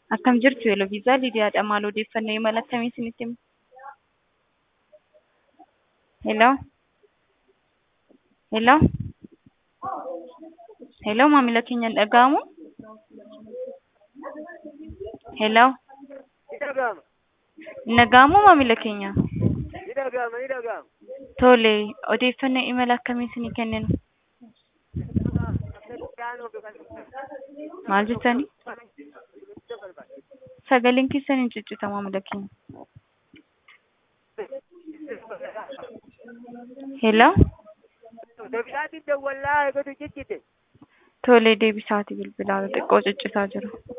Akkam jirtu Yeloviisaa Lidiyaadha. Maal odeeffannoo imala akkamii isinitti hima? Hello? Hello? Hello maamila keenya hin dhaga'amu? Hello? Ni dhaga'ama. Hin dhaga'amu maamila keenya? Ni dhaga'ama. Ni dhaga'ama. Tole, odeeffannoo imala akkamii isinii kenninu? Maal jettanii? Sagaleen keessan hin ciccita maamila keenya. Hello? Dabisaatiin dawwallaa eegatu ciccite. Tole, deebisaati bilbilaa xiqqoo ciccitaa jira.